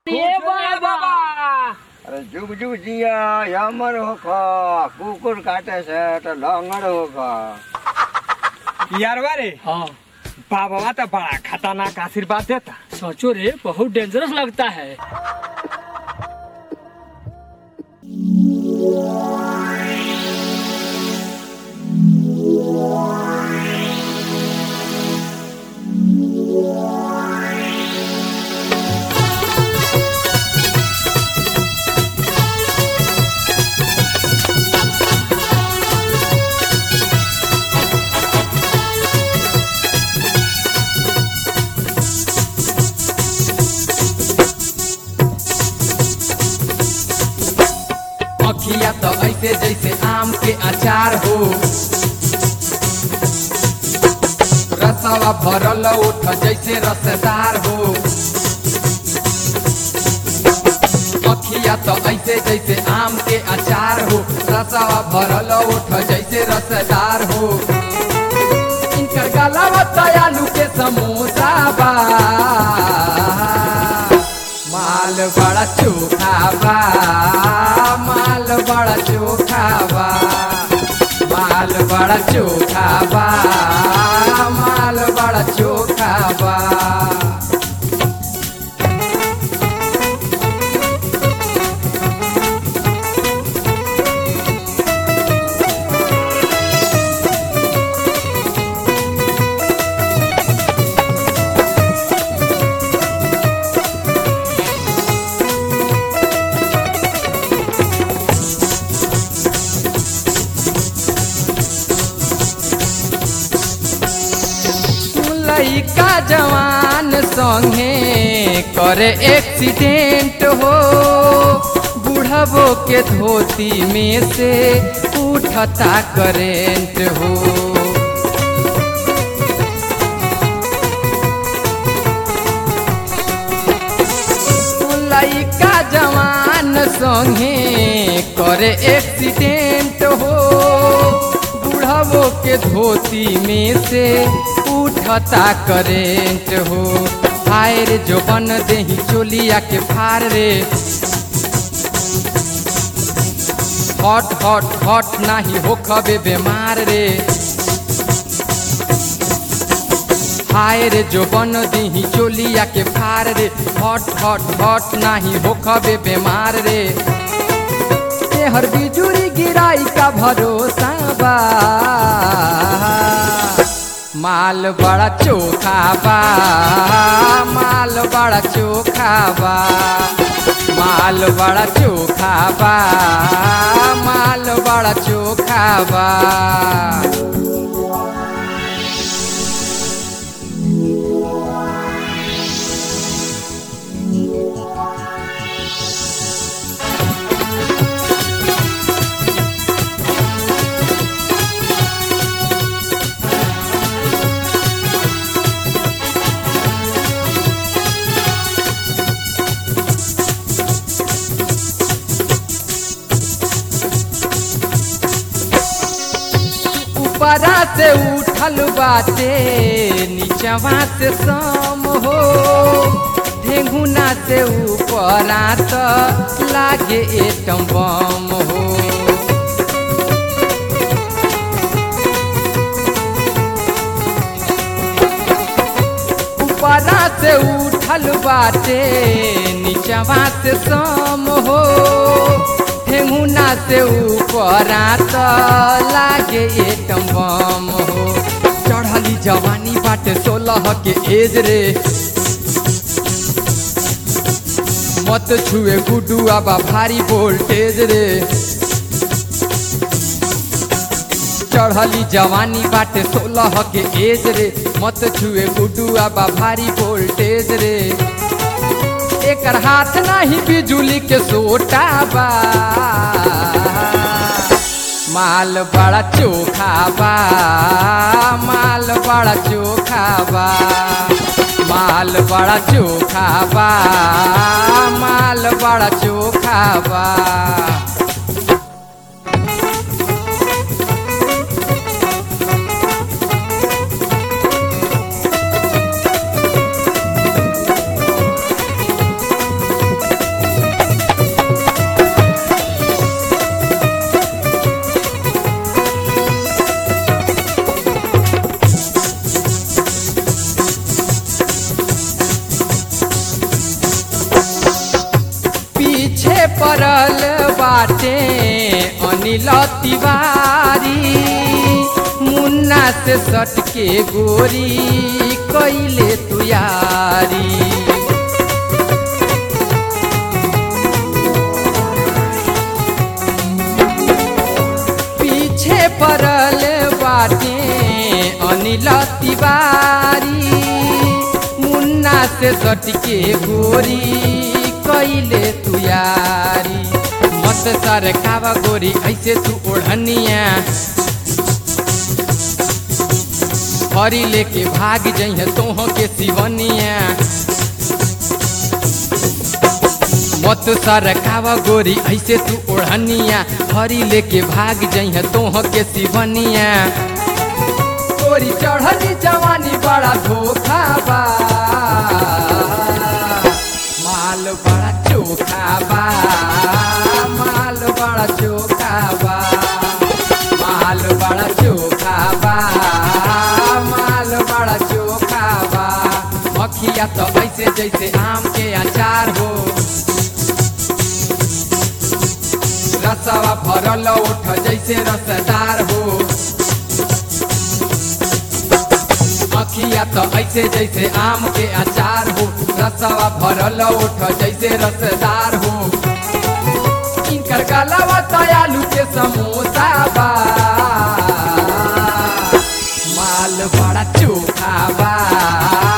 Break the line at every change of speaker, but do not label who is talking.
ए बाबा
અરે જુગ જુગ જીયા યામર હોખા કુકુર કાટે છે તો લંગડ હોખા
यार वारे
हाँ
बाबा तो बड़ा खतरनाक आशीर्वाद देता
सोचो रे बहुत डेंजरस लगता है
अखिया तो ऐसे जैसे आम के अचार हो रसवा भरल उठ जैसे रसदार हो अखिया तो ऐसे जैसे आम के अचार हो रसवा भरल उठ जैसे रसदार हो इनकर गलावा तो आलू के समोसा बा माल बड़ा चोखा बा माल बड़ा चोखा बा माल बड़ा चोखा बा माल बड़ा चोखा बा लइका जवान संगे करे एक्सीडेंट हो बुढ़बो के धोती में से उठता करेंट हो लइका जवान संगे करे एक्सीडेंट हो बुढ़ावो के धोती में से उठता करेंट हो हाय रे जो बन देही चोलिया के फार रे हॉट हॉट हॉट नाही हो खबे बीमार रे हाय रे जो बन दीही चोलिया के फार रे हॉट हॉट हॉट नाही हो खबे बीमार रे ये हर बिजुरी गिराई का भरोसा बा माल बड़ा चोखा बा माल बड़ा चोखा बा माल बड़ा चोखा बा माल बड़ा चोखा बा ऊपरा से उठल बाटे नीचवा से सम हो ढेंगुना से ऊपरा तो लागे एटम बम हो ऊपरा से उठल बाटे नीचवा से सम हो ठेंगुना से ऊपरा तो लागे एकम बम हो चढ़ली जवानी बाटे सोलह के एज रे मत छुए गुडू आबा भारी वोल्टेज रे चढ़ली जवानी बाटे सोलह के एज रे मत छुए गुडू आबा भारी वोल्टेज रे एकर हाथ नाही बिजुली के सोटा बा माल बड़ा चोखा बा माल बड़ा चोखा बा माल बड़ा चोखा बा माल बड़ा चोखा बा बाटे अनिल तिवारी मुन्ना से सट के गोरी कैले तुयारी पीछे पड़ल बाटे अनिल तिवारी मुन्ना से सट के गोरी कैले तुयारी मत सर कावा गोरी ऐसे तू ओढ़निया हरी लेके भाग जइह तोह के सिवनिया मत सर कावा गोरी ऐसे तू ओढ़निया हरी लेके भाग जइह तोह के सिवनिया गोरी चढ़ली जवानी बड़ा धोखा बा माल बड़ा चोखा बा माल बड़ा चोखा बा माल बड़ा चोखा बा माल बड़ा चोखा बा मखिया तो ऐसे जैसे आम के अचार हो रसवा भरल उठ जैसे रसदार हो अखिया तो ऐसे जैसे आम के अचार हो रसवा भरल उठ जैसे रसदार हो इनकर गलावा तो आलू के समोसा बा माल बड़ा चोखा बा